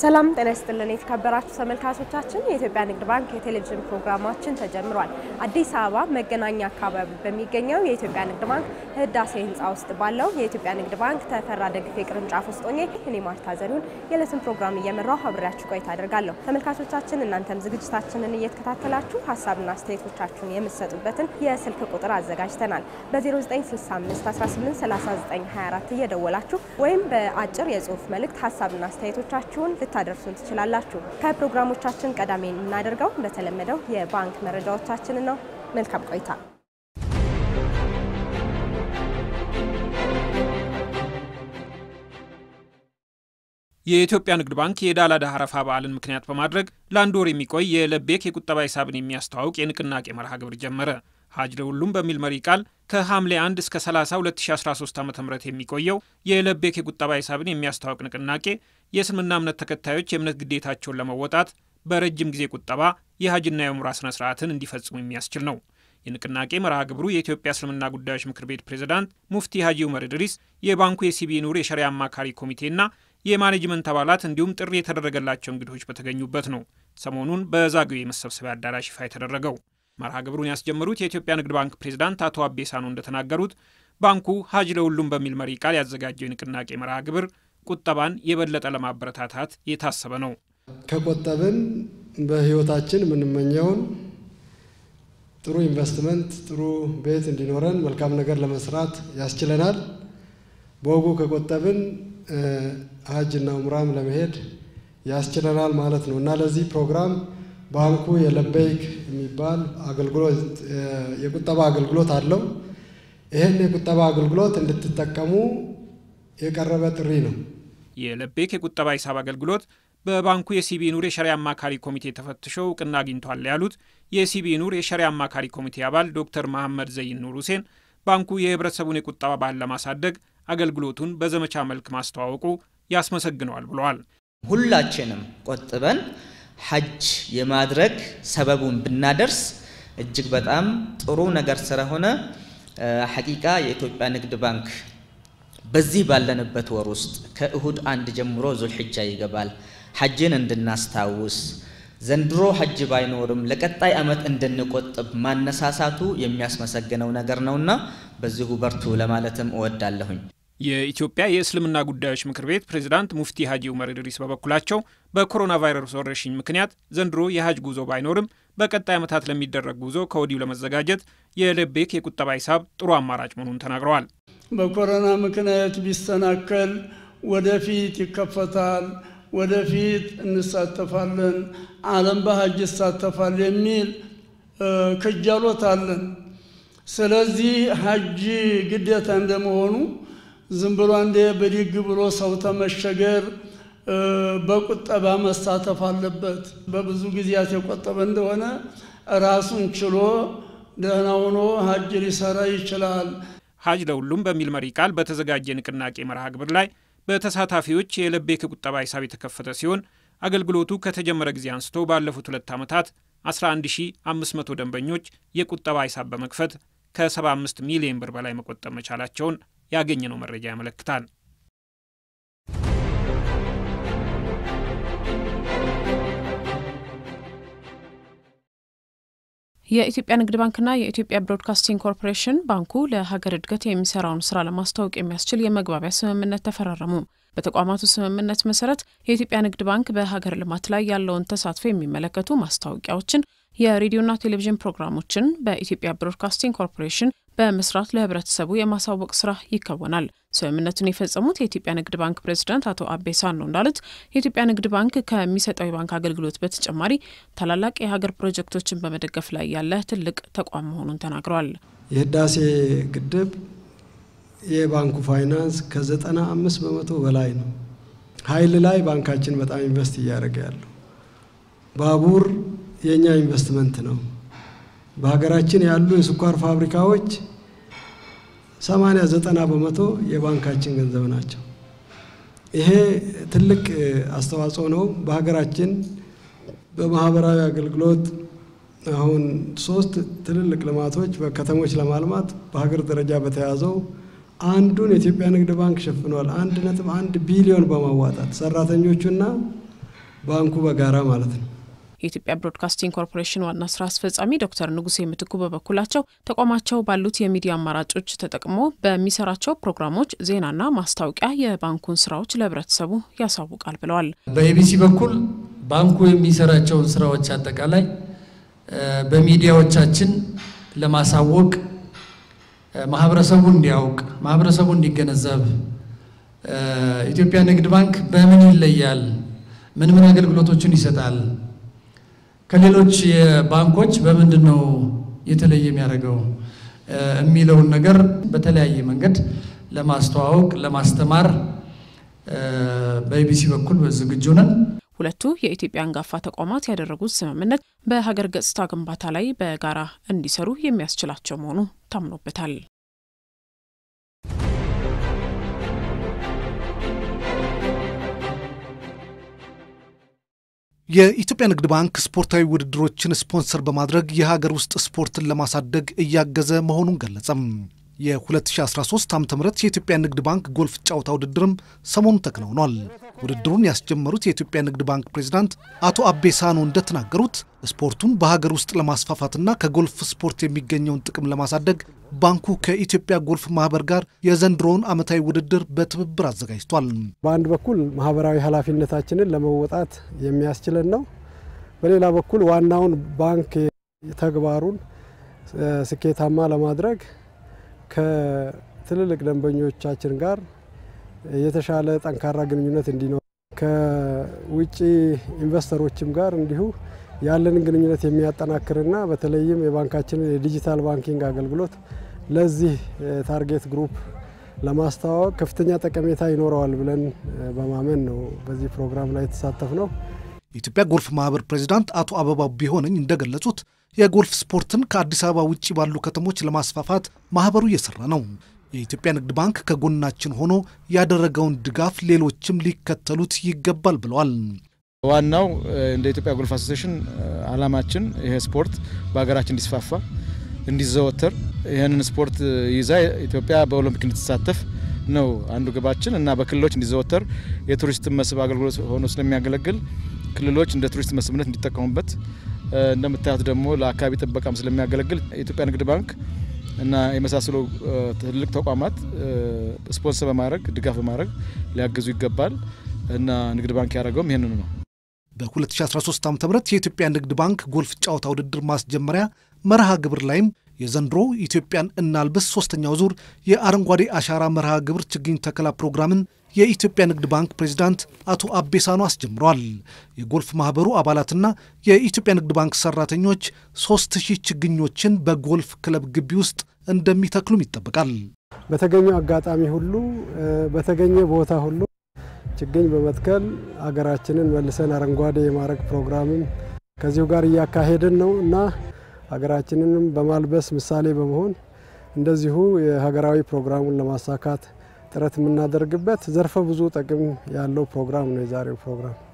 ሰላም ጤና ይስጥልን የተከበራችሁ ተመልካቾቻችን፣ የኢትዮጵያ ንግድ ባንክ የቴሌቪዥን ፕሮግራማችን ተጀምሯል። አዲስ አበባ መገናኛ አካባቢ በሚገኘው የኢትዮጵያ ንግድ ባንክ ህዳሴ ህንፃ ውስጥ ባለው የኢትዮጵያ ንግድ ባንክ ተፈራ ደግፌ ቅርንጫፍ ውስጥ ሆኜ እኔ ማርታ ዘሪሁን የዕለቱን ፕሮግራም እየመራሁ አብሬያችሁ ቆይታ አደርጋለሁ። ተመልካቾቻችን እናንተም ዝግጅታችንን እየተከታተላችሁ ሀሳብና አስተያየቶቻችሁን የምትሰጡበትን የስልክ ቁጥር አዘጋጅተናል። በ0965 183924 እየደወላችሁ ወይም በአጭር የጽሁፍ መልእክት ሀሳብና አስተያየቶቻችሁን ልታደርሱን ትችላላችሁ። ከፕሮግራሞቻችን ቀዳሚ የምናደርገው እንደተለመደው የባንክ መረጃዎቻችንን ነው። መልካም ቆይታ። የኢትዮጵያ ንግድ ባንክ የዕዳ ለዕዳ አረፋ በዓልን ምክንያት በማድረግ ለአንድ ወር የሚቆይ የለቤክ የቁጠባ ሂሳብን የሚያስተዋውቅ የንቅናቄ መርሃ ግብር ጀመረ። ሀጅ ለሁሉም በሚል መሪ ቃል ከሐምሌ 1 እስከ 30 2013 ዓ ም የሚቆየው የለቤክ የቁጠባ ሂሳብን የሚያስተዋውቅ ንቅናቄ የእስልምና እምነት ተከታዮች የእምነት ግዴታቸውን ለመወጣት በረጅም ጊዜ ቁጠባ የሀጅና የኡምራ ስነ ስርዓትን እንዲፈጽሙ የሚያስችል ነው። የንቅናቄ መርሃ ግብሩ የኢትዮጵያ እስልምና ጉዳዮች ምክር ቤት ፕሬዝዳንት ሙፍቲ ሀጂ ኡመር ኢድሪስ፣ የባንኩ የሲቢ ኑር የሸሪያ አማካሪ ኮሚቴና የማኔጅመንት አባላት እንዲሁም ጥሪ የተደረገላቸው እንግዶች በተገኙበት ነው ሰሞኑን በዛግዌ የመሰብሰቢያ አዳራሽ ይፋ የተደረገው። መርሃ ግብሩን ያስጀመሩት የኢትዮጵያ ንግድ ባንክ ፕሬዝዳንት አቶ አቤ ሳኖ እንደተናገሩት ባንኩ ሀጅ ለሁሉም በሚል መሪ ቃል ያዘጋጀው የንቅናቄ መርሃ ግብር ቁጠባን የበለጠ ለማበረታታት የታሰበ ነው። ከቆጠብን በሕይወታችን የምንመኘውን ጥሩ ኢንቨስትመንት፣ ጥሩ ቤት እንዲኖረን መልካም ነገር ለመስራት ያስችለናል። በወጉ ከቆጠብን ሀጅና ኡምራም ለመሄድ ያስችለናል ማለት ነው እና ለዚህ ፕሮግራም ባንኩ የለበይክ የሚባል አገልግሎት የቁጠባ አገልግሎት አለው። ይህን የቁጠባ አገልግሎት እንድትጠቀሙ የቀረበ ጥሪ ነው። የለቤክ የቁጠባ ሂሳብ አገልግሎት በባንኩ የሲቢ ኑር የሸሪያ አማካሪ ኮሚቴ ተፈትሾ እውቅና አግኝቷል ያሉት የሲቢ ኑር የሸሪያ አማካሪ ኮሚቴ አባል ዶክተር መሐመድ ዘይን ኑር ሁሴን ባንኩ የህብረተሰቡን የቁጠባ ባህል ለማሳደግ አገልግሎቱን በዘመቻ መልክ ማስተዋወቁ ያስመሰግነዋል ብለዋል። ሁላችንም ቆጥበን ሐጅ የማድረግ ሰበቡን ብናደርስ እጅግ በጣም ጥሩ ነገር ስለሆነ ሐቂቃ የኢትዮጵያ ንግድ ባንክ በዚህ ባለንበት ወር ውስጥ ከእሁድ አንድ ጀምሮ ዙልሕጃ ይገባል። ሐጅን እንድናስታውስ ዘንድሮ ሐጅ ባይኖርም ለቀጣይ ዓመት እንድንቆጥብ ማነሳሳቱ የሚያስመሰግነው ነገር ነውና በዚሁ በርቱ ለማለትም እወዳለሁኝ። የኢትዮጵያ የእስልምና ጉዳዮች ምክር ቤት ፕሬዝዳንት ሙፍቲ ሀጂ ኡመር ኢድሪስ በበኩላቸው በኮሮና ቫይረስ ወረርሽኝ ምክንያት ዘንድሮ የሀጅ ጉዞ ባይኖርም በቀጣይ ዓመታት ለሚደረግ ጉዞ ከወዲሁ ለመዘጋጀት የለቤክ የቁጠባ ሂሳብ ጥሩ አማራጭ መሆኑን ተናግረዋል። በኮሮና ምክንያት ቢሰናከል ወደፊት ይከፈታል፣ ወደፊት እንሳተፋለን፣ ዓለም በሀጅ ይሳተፋል የሚል ክጃሎት አለን። ስለዚህ ሀጅ ግዴታ እንደመሆኑ ዝም ብሎ አንዴ ብድግ ብሎ ሰው ተመሸገር በቁጠባ መሳተፍ አለበት። በብዙ ጊዜያት የቆጠበ እንደሆነ ራሱን ችሎ ደህና ሆኖ ሀጅ ሊሰራ ይችላል። ሀጅ ለሁሉም በሚል መሪ ቃል በተዘጋጀ ንቅናቄ መርሃ ግብር ላይ በተሳታፊዎች የለቤክ ቁጠባ ሂሳብ የተከፈተ ሲሆን አገልግሎቱ ከተጀመረ ጊዜ አንስቶ ባለፉት ሁለት ዓመታት 11500 ደንበኞች የቁጠባ ሂሳብ በመክፈት ከ75 ሚሊዮን ብር በላይ መቆጠብ መቻላቸውን ያገኘነው መረጃ ያመለክታል። የኢትዮጵያ ንግድ ባንክና የኢትዮጵያ ብሮድካስቲንግ ኮርፖሬሽን ባንኩ ለሀገር እድገት የሚሰራውን ስራ ለማስታወቅ የሚያስችል የመግባቢያ ስምምነት ተፈራረሙ። በተቋማቱ ስምምነት መሰረት የኢትዮጵያ ንግድ ባንክ በሀገር ልማት ላይ ያለውን ተሳትፎ የሚመለከቱ ማስታወቂያዎችን፣ የሬዲዮና ቴሌቪዥን ፕሮግራሞችን በኢትዮጵያ ብሮድካስቲንግ ኮርፖሬሽን በመስራት ለህብረተሰቡ የማሳወቅ ስራ ይከወናል። ስምምነቱን የፈጸሙት የኢትዮጵያ ንግድ ባንክ ፕሬዝዳንት አቶ አቤ ሳኖ እንዳሉት የኢትዮጵያ ንግድ ባንክ ከሚሰጠው የባንክ አገልግሎት በተጨማሪ ታላላቅ የሀገር ፕሮጀክቶችን በመደገፍ ላይ ያለ ትልቅ ተቋም መሆኑን ተናግረዋል። የህዳሴ ግድብ የባንኩ ፋይናንስ ከዘጠና አምስት በመቶ በላይ ነው። ኃይል ላይ ባንካችን በጣም ኢንቨስት እያደረገ ያለው ባቡር የእኛ ኢንቨስትመንት ነው። በሀገራችን ያሉ የስኳር ፋብሪካዎች ሰማንያ ዘጠና በመቶ የባንካችን ገንዘብ ናቸው። ይሄ ትልቅ አስተዋጽኦ ነው። በሀገራችን በማህበራዊ አገልግሎት አሁን ሶስት ትልልቅ ልማቶች በከተሞች ለማልማት በሀገር ደረጃ በተያዘው አንዱን የኢትዮጵያ ንግድ ባንክ ሸፍኗል። አንድ ነጥብ አንድ ቢሊዮን በማዋጣት ሰራተኞቹና ባንኩ በጋራ ማለት ነው። የኢትዮጵያ ብሮድካስቲንግ ኮርፖሬሽን ዋና ስራ አስፈጻሚ ዶክተር ንጉሴ ምትኩ በበኩላቸው ተቋማቸው ባሉት የሚዲያ አማራጮች ተጠቅሞ በሚሰራቸው ፕሮግራሞች ዜናና ማስታወቂያ የባንኩን ስራዎች ለህብረተሰቡ ያሳውቃል ብለዋል። በኤቢሲ በኩል ባንኩ የሚሰራቸውን ስራዎች አጠቃላይ በሚዲያዎቻችን ለማሳወቅ ማህበረሰቡ እንዲያውቅ፣ ማህበረሰቡ እንዲገነዘብ ኢትዮጵያ ንግድ ባንክ በምን ይለያል፣ ምን ምን አገልግሎቶችን ይሰጣል ከሌሎች ባንኮች በምንድን ነው የተለየ የሚያደርገው የሚለውን ነገር በተለያየ መንገድ ለማስተዋወቅ ለማስተማር በኢቢሲ በኩል ዝግጁ ነን። ሁለቱ የኢትዮጵያ አንጋፋ ተቋማት ያደረጉት ስምምነት በሀገር ገጽታ ግንባታ ላይ በጋራ እንዲሰሩ የሚያስችላቸው መሆኑ ታምኖበታል። የኢትዮጵያ ንግድ ባንክ ስፖርታዊ ውድድሮችን ስፖንሰር በማድረግ የሀገር ውስጥ ስፖርትን ለማሳደግ እያገዘ መሆኑን ገለጸም። የ2013 ዓ ም የኢትዮጵያ ንግድ ባንክ ጎልፍ ጨዋታ ውድድርም ሰሞኑን ተከናውኗል። ውድድሩን ያስጀመሩት የኢትዮጵያ ንግድ ባንክ ፕሬዚዳንት አቶ አቤ ሳኖ እንደተናገሩት ስፖርቱን በሀገር ውስጥ ለማስፋፋትና ከጎልፍ ስፖርት የሚገኘውን ጥቅም ለማሳደግ ባንኩ ከኢትዮጵያ ጎልፍ ማህበር ጋር የዘንድሮውን ዓመታዊ ውድድር በትብብር አዘጋጅቷል። በአንድ በኩል ማህበራዊ ኃላፊነታችንን ለመወጣት የሚያስችለን ነው። በሌላ በኩል ዋናውን ባንክ ተግባሩን ስኬታማ ለማድረግ ከትልልቅ ደንበኞቻችን ጋር የተሻለ ጠንካራ ግንኙነት እንዲኖር ከውጭ ኢንቨስተሮችም ጋር እንዲሁ ያለንን ግንኙነት የሚያጠናክርና በተለይም የባንካችንን የዲጂታል ባንኪንግ አገልግሎት ለዚህ ታርጌት ግሩፕ ለማስተዋወቅ ከፍተኛ ጠቀሜታ ይኖረዋል ብለን በማመን ነው በዚህ ፕሮግራም ላይ የተሳተፍ ነው። የኢትዮጵያ ጎልፍ ማህበር ፕሬዚዳንት አቶ አበባው ቢሆነኝ እንደገለጹት የጎልፍ ስፖርትን ከአዲስ አበባ ውጭ ባሉ ከተሞች ለማስፋፋት ማህበሩ እየሰራ ነው። የኢትዮጵያ ንግድ ባንክ ከጎናችን ሆኖ ያደረገውን ድጋፍ ሌሎችም ሊከተሉት ይገባል ብለዋል። ዋናው እንደ ኢትዮጵያ ጎልፍ አሶሴሽን አላማችን ይሄ ስፖርት በሀገራችን እንዲስፋፋ እንዲዘወተር ይህንን ስፖርት ይዛ ኢትዮጵያ በኦሎምፒክ እንድትሳተፍ ነው አንዱ ግባችን እና በክልሎች እንዲዘወተር የቱሪስት መስህብ አገልግሎት ሆኖ ስለሚያገለግል ክልሎች እንደ ቱሪስት መስህብነት እንዲጠቀሙበት እንደምታዩት ደግሞ ለአካባቢ ጥበቃም ስለሚያገለግል የኢትዮጵያ ንግድ ባንክ እና የመሳሰሉ ትልቅ ተቋማት ስፖንሰር በማድረግ ድጋፍ በማድረግ ሊያግዙ ይገባል እና ንግድ ባንክ ያደረገውም ይህንኑ ነው። በ2013 ዓ ም የኢትዮጵያ ንግድ ባንክ ጎልፍ ጨዋታ ውድድር ማስጀመሪያ መርሃ ግብር ላይም የዘንድሮ ኢትዮጵያን እናልብስ ሶስተኛው ዙር የአረንጓዴ አሻራ መርሃ ግብር ችግኝ ተከላ ፕሮግራምን የኢትዮጵያ ንግድ ባንክ ፕሬዚዳንት አቶ አቤሳኖ አስጀምረዋል። የጎልፍ ማህበሩ አባላትና የኢትዮጵያ ንግድ ባንክ ሰራተኞች ሶስት ሺህ ችግኞችን በጎልፍ ክለብ ግቢ ውስጥ እንደሚተክሉም ይጠበቃል። በተገኘው አጋጣሚ ሁሉ በተገኘ ቦታ ሁሉ ችግኝ በመትከል ሀገራችንን መልሰን አረንጓዴ የማድረግ ፕሮግራምም ከዚሁ ጋር እያካሄድን ነው እና ሀገራችንንም በማልበስ ምሳሌ በመሆን እንደዚሁ የሀገራዊ ፕሮግራሙን ለማሳካት ጥረት የምናደርግበት ዘርፈ ብዙ ጥቅም ያለው ፕሮግራም ነው የዛሬው ፕሮግራም።